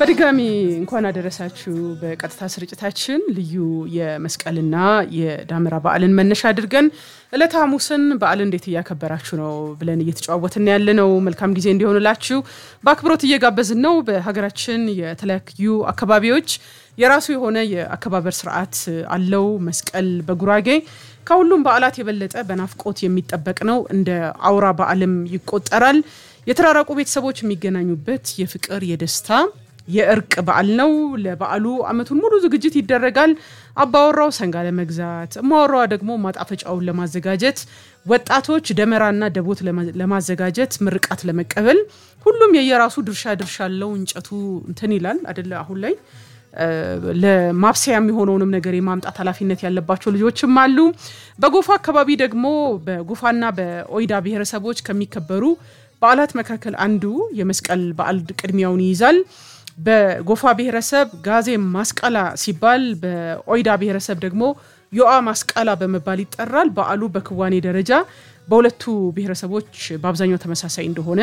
በድጋሚ እንኳን አደረሳችሁ። በቀጥታ ስርጭታችን ልዩ የመስቀልና የዳመራ በዓልን መነሻ አድርገን ዕለተ ሐሙስን በዓል እንዴት እያከበራችሁ ነው ብለን እየተጨዋወትን ያለ ነው። መልካም ጊዜ እንዲሆንላችሁ በአክብሮት እየጋበዝን ነው። በሀገራችን የተለያዩ አካባቢዎች የራሱ የሆነ የአከባበር ስርዓት አለው። መስቀል በጉራጌ ከሁሉም በዓላት የበለጠ በናፍቆት የሚጠበቅ ነው። እንደ አውራ በዓልም ይቆጠራል። የተራራቁ ቤተሰቦች የሚገናኙበት የፍቅር የደስታ የእርቅ በዓል ነው። ለበዓሉ ዓመቱን ሙሉ ዝግጅት ይደረጋል። አባወራው ሰንጋ ለመግዛት፣ እማወራዋ ደግሞ ማጣፈጫውን ለማዘጋጀት፣ ወጣቶች ደመራና ደቦት ለማዘጋጀት፣ ምርቃት ለመቀበል ሁሉም የየራሱ ድርሻ ድርሻ አለው። እንጨቱ እንትን ይላል አደለ አሁን ላይ ለማብሰያ የሚሆነውንም ነገር የማምጣት ኃላፊነት ያለባቸው ልጆችም አሉ። በጎፋ አካባቢ ደግሞ በጎፋና በኦይዳ ብሔረሰቦች ከሚከበሩ በዓላት መካከል አንዱ የመስቀል በዓል ቅድሚያውን ይይዛል። በጎፋ ብሔረሰብ ጋዜ ማስቀላ ሲባል፣ በኦይዳ ብሔረሰብ ደግሞ ዮአ ማስቀላ በመባል ይጠራል። በዓሉ በክዋኔ ደረጃ በሁለቱ ብሔረሰቦች በአብዛኛው ተመሳሳይ እንደሆነ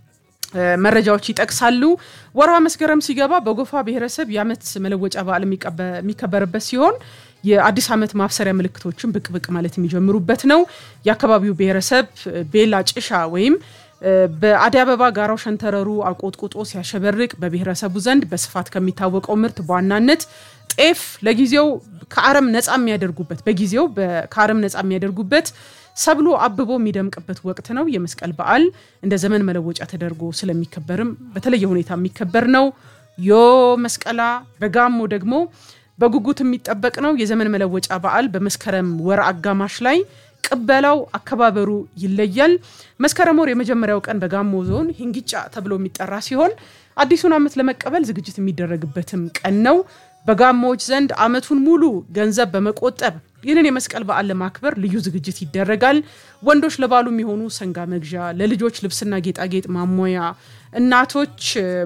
መረጃዎች ይጠቅሳሉ። ወርሃ መስከረም ሲገባ በጎፋ ብሔረሰብ የዓመት መለወጫ በዓል የሚከበርበት ሲሆን የአዲስ ዓመት ማብሰሪያ ምልክቶችን ብቅ ብቅ ማለት የሚጀምሩበት ነው። የአካባቢው ብሔረሰብ ቤላ ጭሻ ወይም በአደይ አበባ ጋራው ሸንተረሩ አቆጥቁጦ ሲያሸበርቅ በብሔረሰቡ ዘንድ በስፋት ከሚታወቀው ምርት በዋናነት ጤፍ ለጊዜው ከአረም ነፃ የሚያደርጉበት በጊዜው ከአረም ነፃ የሚያደርጉበት ሰብሎ አብቦ የሚደምቅበት ወቅት ነው። የመስቀል በዓል እንደ ዘመን መለወጫ ተደርጎ ስለሚከበርም በተለየ ሁኔታ የሚከበር ነው። ዮ መስቀላ በጋሞ ደግሞ በጉጉት የሚጠበቅ ነው። የዘመን መለወጫ በዓል በመስከረም ወር አጋማሽ ላይ ቅበላው አከባበሩ ይለያል። መስከረም ወር የመጀመሪያው ቀን በጋሞ ዞን ሂንጊጫ ተብሎ የሚጠራ ሲሆን አዲሱን ዓመት ለመቀበል ዝግጅት የሚደረግበትም ቀን ነው። በጋሞዎች ዘንድ ዓመቱን ሙሉ ገንዘብ በመቆጠብ ይህንን የመስቀል በዓል ለማክበር ልዩ ዝግጅት ይደረጋል። ወንዶች ለባሉ የሚሆኑ ሰንጋ መግዣ፣ ለልጆች ልብስና ጌጣጌጥ ማሞያ፣ እናቶች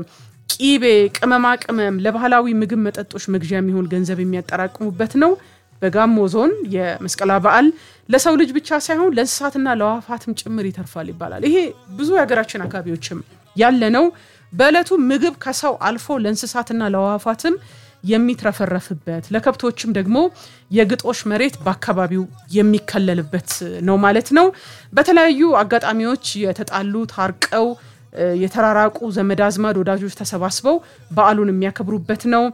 ቂቤ፣ ቅመማ ቅመም፣ ለባህላዊ ምግብ መጠጦች መግዣ የሚሆን ገንዘብ የሚያጠራቅሙበት ነው። በጋሞ ዞን የመስቀላ በዓል ለሰው ልጅ ብቻ ሳይሆን ለእንስሳትና ለአዕዋፋትም ጭምር ይተርፋል ይባላል። ይሄ ብዙ የሀገራችን አካባቢዎችም ያለ ነው። በዕለቱ ምግብ ከሰው አልፎ ለእንስሳትና ለአዕዋፋትም የሚትረፈረፍበት ለከብቶችም ደግሞ የግጦሽ መሬት በአካባቢው የሚከለልበት ነው ማለት ነው። በተለያዩ አጋጣሚዎች የተጣሉ ታርቀው የተራራቁ ዘመድ አዝማድ ወዳጆች ተሰባስበው በዓሉን የሚያከብሩበት ነው።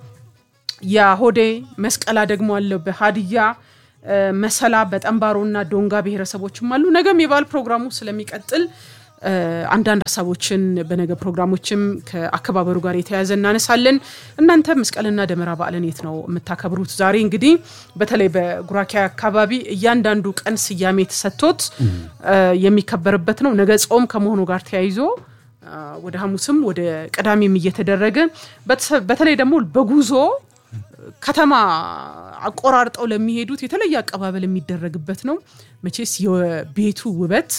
የሆዴ መስቀላ ደግሞ አለው በሀዲያ መሰላ በጠንባሮና ዶንጋ ብሔረሰቦችም አሉ። ነገም የበዓል ፕሮግራሙ ስለሚቀጥል አንዳንድ ሀሳቦችን በነገ ፕሮግራሞችም ከአከባበሩ ጋር የተያያዘ እናነሳለን። እናንተ መስቀልና ደመራ በዓልን የት ነው የምታከብሩት? ዛሬ እንግዲህ በተለይ በጉራኬ አካባቢ እያንዳንዱ ቀን ስያሜ ተሰጥቶት የሚከበርበት ነው። ነገ ጾም ከመሆኑ ጋር ተያይዞ ወደ ሐሙስም ወደ ቅዳሜም እየተደረገ በተለይ ደግሞ በጉዞ ከተማ አቆራርጠው ለሚሄዱት የተለየ አቀባበል የሚደረግበት ነው። መቼስ የቤቱ ውበት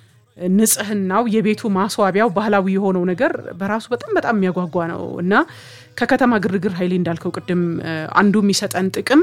ንጽህናው፣ የቤቱ ማስዋቢያው፣ ባህላዊ የሆነው ነገር በራሱ በጣም በጣም የሚያጓጓ ነው እና ከከተማ ግርግር ኃይሌ እንዳልከው ቅድም አንዱ የሚሰጠን ጥቅም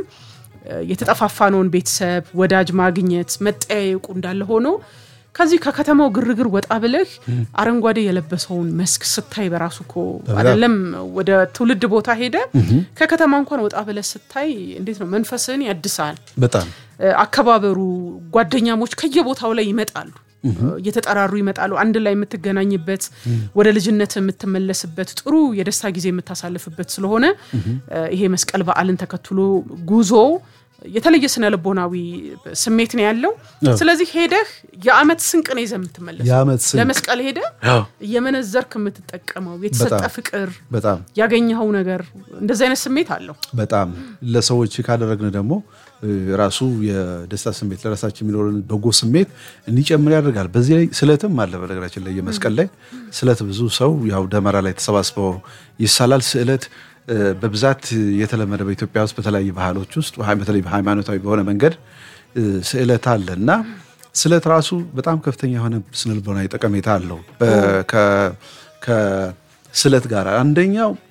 የተጠፋፋነውን ቤተሰብ ወዳጅ ማግኘት መጠያየቁ እንዳለ ሆኖ ከዚህ ከከተማው ግርግር ወጣ ብለህ አረንጓዴ የለበሰውን መስክ ስታይ በራሱ እኮ አይደለም ወደ ትውልድ ቦታ ሄደ ከከተማ እንኳን ወጣ ብለህ ስታይ እንዴት ነው መንፈስህን ያድሳል። በጣም አከባበሩ ጓደኛሞች ከየቦታው ላይ ይመጣሉ፣ እየተጠራሩ ይመጣሉ። አንድ ላይ የምትገናኝበት ወደ ልጅነት የምትመለስበት ጥሩ የደስታ ጊዜ የምታሳልፍበት ስለሆነ ይሄ መስቀል በዓልን ተከትሎ ጉዞ የተለየ ስነ ልቦናዊ ስሜት ነው ያለው። ስለዚህ ሄደህ የዓመት ስንቅ ነው ይዘህ የምትመለሰው። ለመስቀል ሄደህ እየመነዘርክ የምትጠቀመው የተሰጠ ፍቅር፣ በጣም ያገኘኸው ነገር እንደዚህ አይነት ስሜት አለው። በጣም ለሰዎች ካደረግን ደግሞ ራሱ የደስታ ስሜት ለራሳችን የሚኖረን በጎ ስሜት እንዲጨምር ያደርጋል። በዚህ ላይ ስዕለትም አለ። በነገራችን ላይ የመስቀል ላይ ስዕለት ብዙ ሰው ያው ደመራ ላይ ተሰባስበው ይሳላል። ስዕለት በብዛት የተለመደ በኢትዮጵያ ውስጥ በተለያዩ ባህሎች ውስጥ በተለይ ሃይማኖታዊ በሆነ መንገድ ስዕለት አለ እና ስዕለት ራሱ በጣም ከፍተኛ የሆነ ስነልቦናዊ ጠቀሜታ አለው። ከስዕለት ጋር አንደኛው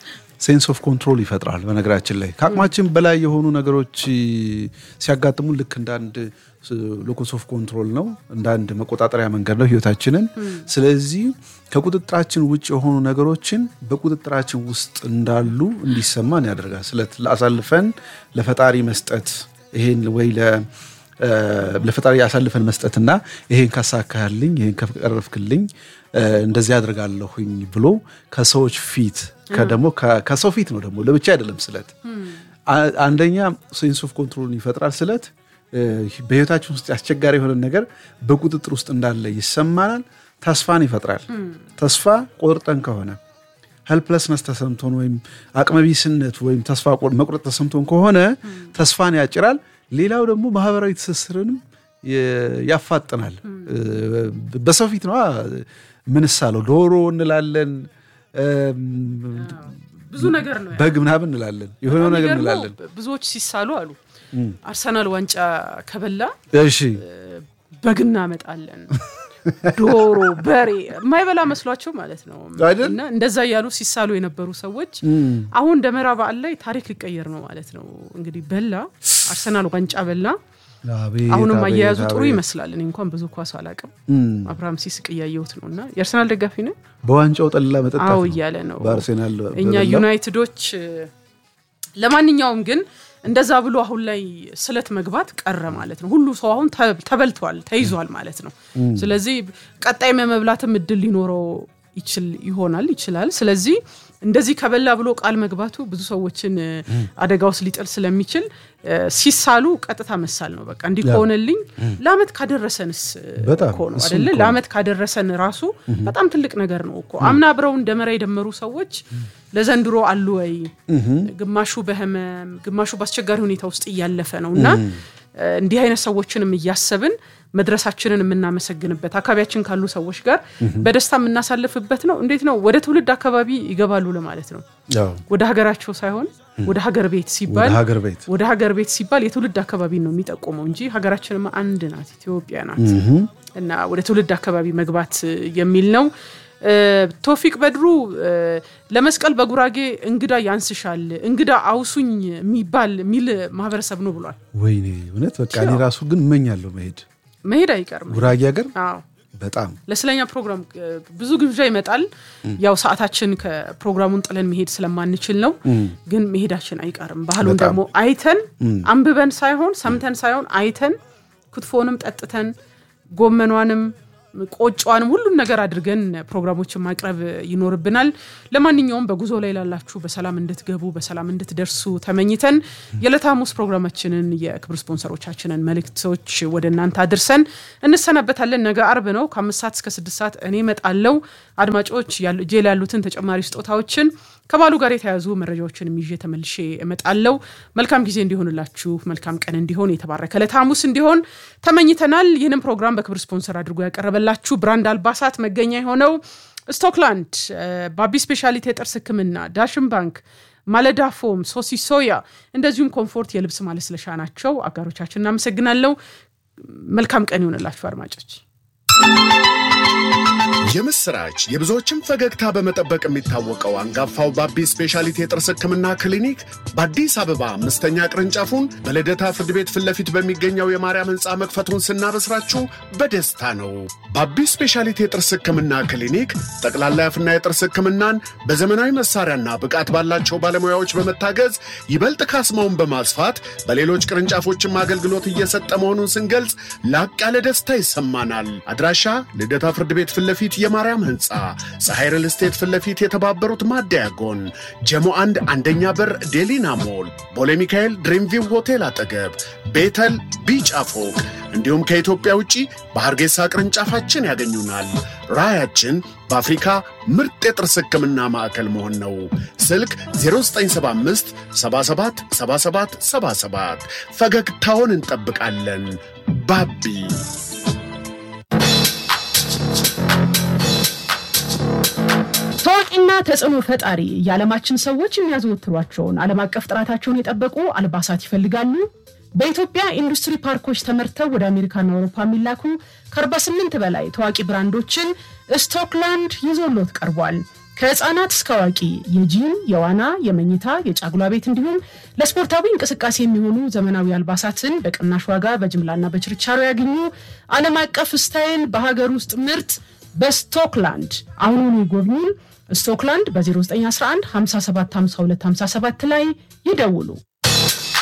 ሴንስ ኦፍ ኮንትሮል ይፈጥራል። በነገራችን ላይ ከአቅማችን በላይ የሆኑ ነገሮች ሲያጋጥሙ ልክ እንደ አንድ ሎኮስ ኦፍ ኮንትሮል ነው፣ እንደ አንድ መቆጣጠሪያ መንገድ ነው ህይወታችንን። ስለዚህ ከቁጥጥራችን ውጭ የሆኑ ነገሮችን በቁጥጥራችን ውስጥ እንዳሉ እንዲሰማን ያደርጋል። ስለ አሳልፈን ለፈጣሪ መስጠት ይሄን ወይ ለፈጣሪ አሳልፈን መስጠትና ይሄን ካሳካልኝ ይሄን ከቀረፍክልኝ እንደዚህ አድርጋለሁኝ ብሎ ከሰዎች ፊት ደግሞ ከሰው ፊት ነው ደግሞ ለብቻ አይደለም ስለት አንደኛ ሴንስ ኦፍ ኮንትሮልን ይፈጥራል ስለት በህይወታችን ውስጥ አስቸጋሪ የሆነ ነገር በቁጥጥር ውስጥ እንዳለ ይሰማናል ተስፋን ይፈጥራል ተስፋ ቆርጠን ከሆነ ሄልፕለስነስ ተሰምቶን ወይም አቅመቢስነት ወይም ተስፋ መቁረጥ ተሰምቶን ከሆነ ተስፋን ያጭራል ሌላው ደግሞ ማህበራዊ ትስስርንም ያፋጥናል በሰው ፊት ነዋ ምንሳለው ዶሮ እንላለን ብዙ ነገር ነው በግ ምናምን እንላለን የሆነ ነገር እንላለን ብዙዎች ሲሳሉ አሉ አርሰናል ዋንጫ ከበላ እሺ በግ እናመጣለን ዶሮ በሬ የማይበላ መስሏቸው ማለት ነው እና እንደዛ እያሉ ሲሳሉ የነበሩ ሰዎች አሁን ደመራ በዓል ላይ ታሪክ ሊቀየር ነው ማለት ነው እንግዲህ በላ አርሰናል ዋንጫ በላ አሁንም አያያዙ ጥሩ ይመስላል እኔ እንኳን ብዙ ኳስ አላቅም አብርሃም ሲስቅ እያየሁት ነው እና የአርሰናል ደጋፊ ነው በዋንጫው ጠላ መጠጣት አዎ እያለ ነው በአርሴናል እኛ ዩናይትዶች ለማንኛውም ግን እንደዛ ብሎ አሁን ላይ ስለት መግባት ቀረ ማለት ነው ሁሉ ሰው አሁን ተበልቷል ተይዟል ማለት ነው ስለዚህ ቀጣይም የመብላትም እድል ሊኖረው ይችል ይሆናል ይችላል ስለዚህ እንደዚህ ከበላ ብሎ ቃል መግባቱ ብዙ ሰዎችን አደጋ ውስጥ ሊጥል ስለሚችል ሲሳሉ ቀጥታ መሳል ነው በቃ እንዲህ ከሆነልኝ ለአመት ካደረሰንስ እኮ ነው አደለ ለአመት ካደረሰን ራሱ በጣም ትልቅ ነገር ነው እኮ አምና አብረው ደመራ የደመሩ ሰዎች ለዘንድሮ አሉ ወይ ግማሹ በህመም ግማሹ በአስቸጋሪ ሁኔታ ውስጥ እያለፈ ነው እና እንዲህ አይነት ሰዎችንም እያሰብን መድረሳችንን የምናመሰግንበት አካባቢያችን ካሉ ሰዎች ጋር በደስታ የምናሳልፍበት ነው እንዴት ነው ወደ ትውልድ አካባቢ ይገባሉ ለማለት ነው ወደ ሀገራቸው ሳይሆን ወደ ሀገር ቤት ሲባል ወደ ሀገር ቤት ሲባል የትውልድ አካባቢ ነው የሚጠቁመው እንጂ ሀገራችንም አንድ ናት ኢትዮጵያ ናት እና ወደ ትውልድ አካባቢ መግባት የሚል ነው ቶፊቅ በድሩ ለመስቀል በጉራጌ እንግዳ ያንስሻል እንግዳ አውሱኝ የሚባል የሚል ማህበረሰብ ነው ብሏል ወይኔ እውነት በቃ እኔ ራሱ ግን እመኛለሁ መሄድ መሄድ አይቀርም ጉራጌ ሀገር በጣም ለስለኛ ፕሮግራም ብዙ ግብዣ ይመጣል ያው ሰዓታችን ከፕሮግራሙን ጥለን መሄድ ስለማንችል ነው ግን መሄዳችን አይቀርም ባህሉን ደግሞ አይተን አንብበን ሳይሆን ሰምተን ሳይሆን አይተን ክትፎንም ጠጥተን ጎመኗንም ቆጯንም ሁሉን ነገር አድርገን ፕሮግራሞችን ማቅረብ ይኖርብናል ለማንኛውም በጉዞ ላይ ላላችሁ በሰላም እንድትገቡ በሰላም እንድትደርሱ ተመኝተን የዕለተ ሐሙስ ፕሮግራማችንን የክብር ስፖንሰሮቻችንን መልእክቶች ወደ እናንተ አድርሰን እንሰናበታለን ነገ አርብ ነው ከአምስት ሰዓት እስከ ስድስት ሰዓት እኔ መጣለው አድማጮች እጄ ላይ ያሉትን ተጨማሪ ስጦታዎችን ከባሉ ጋር የተያዙ መረጃዎችን ይዤ ተመልሼ እመጣለው መልካም ጊዜ እንዲሆንላችሁ መልካም ቀን እንዲሆን የተባረከ ዕለተ ሐሙስ እንዲሆን ተመኝተናል ይህንን ፕሮግራም በክብር ስፖንሰር አድርጎ ያቀረበላችሁ ብራንድ አልባሳት መገኛ የሆነው ስቶክላንድ ባቢ ስፔሻሊቲ የጥርስ ህክምና ዳሽን ባንክ ማለዳ ፎም ሶሲ ሶያ እንደዚሁም ኮምፎርት የልብስ ማለስለሻ ናቸው አጋሮቻችን እናመሰግናለው መልካም ቀን ይሆንላችሁ አድማጮች የምስራች የብዙዎችን ፈገግታ በመጠበቅ የሚታወቀው አንጋፋው ባቢ ስፔሻሊቲ የጥርስ ህክምና ክሊኒክ በአዲስ አበባ አምስተኛ ቅርንጫፉን በልደታ ፍርድ ቤት ፊት ለፊት በሚገኘው የማርያም ህንፃ መክፈቱን ስናበስራችሁ በደስታ ነው። ባቢ ስፔሻሊቲ የጥርስ ህክምና ክሊኒክ ጠቅላላ የአፍና የጥርስ ህክምናን በዘመናዊ መሳሪያና ብቃት ባላቸው ባለሙያዎች በመታገዝ ይበልጥ ካስማውን በማስፋት በሌሎች ቅርንጫፎችም አገልግሎት እየሰጠ መሆኑን ስንገልጽ ላቅ ያለ ደስታ ይሰማናል። አድራሻ ልደታ ፍርድ ቤት ፊት ለፊት የማርያም ህንፃ ፀሐይ ሪል ስቴት ፊት ለፊት የተባበሩት ማደያ ጎን ጀሞ አንድ አንደኛ በር ዴሊና ሞል ቦሌ ሚካኤል ድሪምቪው ሆቴል አጠገብ ቤተል ቢጫ ፎቅ እንዲሁም ከኢትዮጵያ ውጪ በሐርጌሳ ቅርንጫፋችን ያገኙናል። ራዕያችን በአፍሪካ ምርጥ የጥርስ ህክምና ማዕከል መሆን ነው። ስልክ 0975 77 77 77 ፈገግታውን እንጠብቃለን። ባቢ ታዋቂና ተጽዕኖ ፈጣሪ የዓለማችን ሰዎች የሚያዘወትሯቸውን ዓለም አቀፍ ጥራታቸውን የጠበቁ አልባሳት ይፈልጋሉ? በኢትዮጵያ ኢንዱስትሪ ፓርኮች ተመርተው ወደ አሜሪካና አውሮፓ የሚላኩ ከ48 በላይ ታዋቂ ብራንዶችን ስቶክላንድ ይዞሎት ቀርቧል። ከህፃናት እስከ አዋቂ የጂም፣ የዋና፣ የመኝታ፣ የጫጉላ ቤት እንዲሁም ለስፖርታዊ እንቅስቃሴ የሚሆኑ ዘመናዊ አልባሳትን በቅናሽ ዋጋ በጅምላና በችርቻሮ ያገኙ። ዓለም አቀፍ ስታይል በሀገር ውስጥ ምርት በስቶክላንድ አሁኑኑ ይጎብኙን። ስቶክላንድ በ0911 575257 ላይ ይደውሉ።